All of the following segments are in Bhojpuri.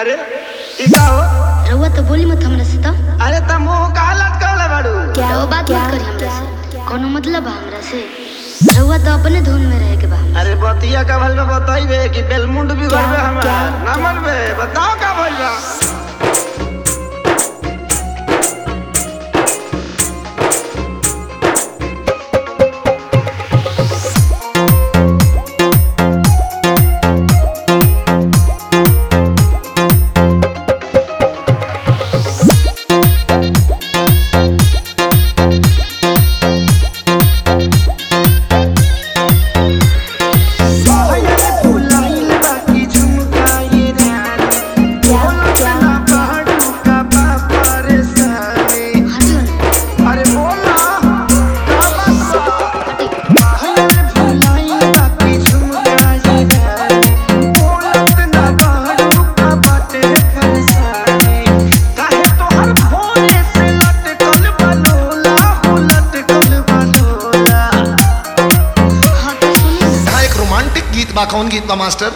अरे ई का हो रउआ तो बोली मत हमरा से तो अरे त मुंह का लटकावले बाड़ू क्या वो बात मत करी हमरा से कोनो मतलब बा हमरा से रउआ तो अपने धुन में रहे के बा हमरा अरे बतिया का भल में बताइबे कि बेलमुंड भी गड़बे हमार ना मनबे बताओ का भइल बा फुलाइल बाकी झुमकाई रानी बोला ना पहाड़ू का बाबा रे सारे हटियो ना अरे बोला का बात बा बाहर फुलाइल बाकी झुमकाई रानी बोला ना पहाड़ू का बाटे फरसाने काहे तोहर भोरे से लटकल बलोला हो लटकल बलोला हाँ तो सुनिए ना हा एक रोमांटिक गीत बा कौन गीत बा मास्टर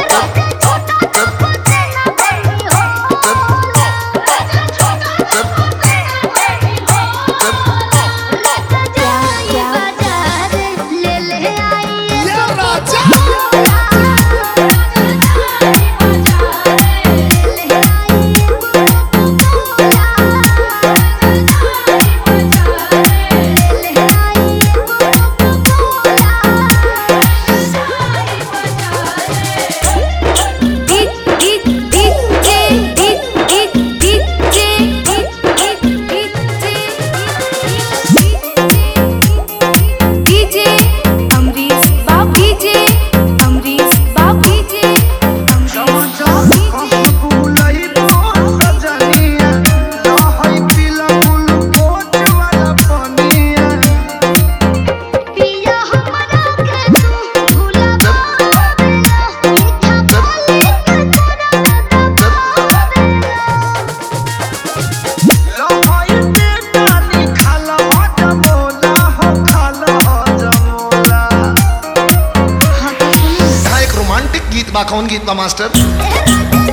हा एक रोमांटिक गीत बा कौन गीत बा मास्टर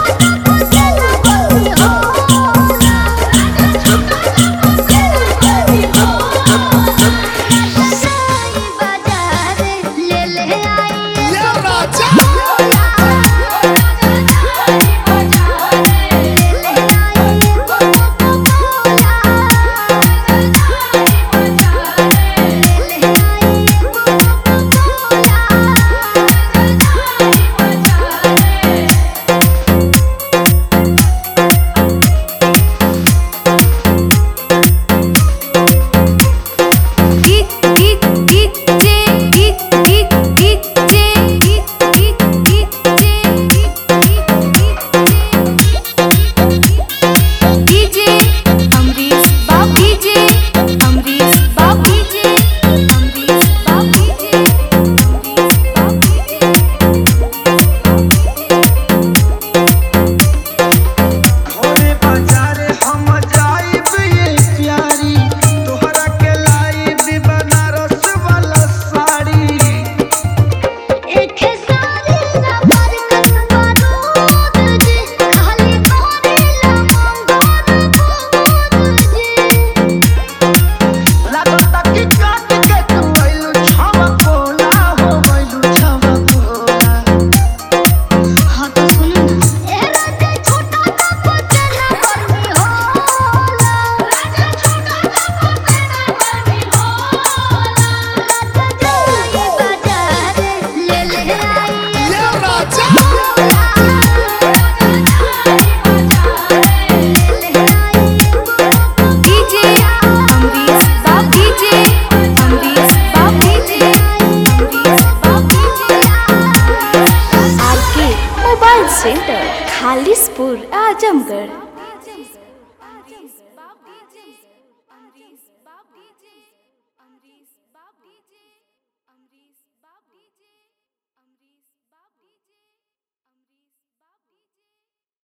घोड़े बाजारे हम जाइब ये प्यारी तोहरा के लाइब बनारस वाला साड़ी लागता कि काट के तू आइलू छावा कोला हो गइलू छावा कोला हाँ तो सुनो ना RK mobile centre Khalispur Azamgarh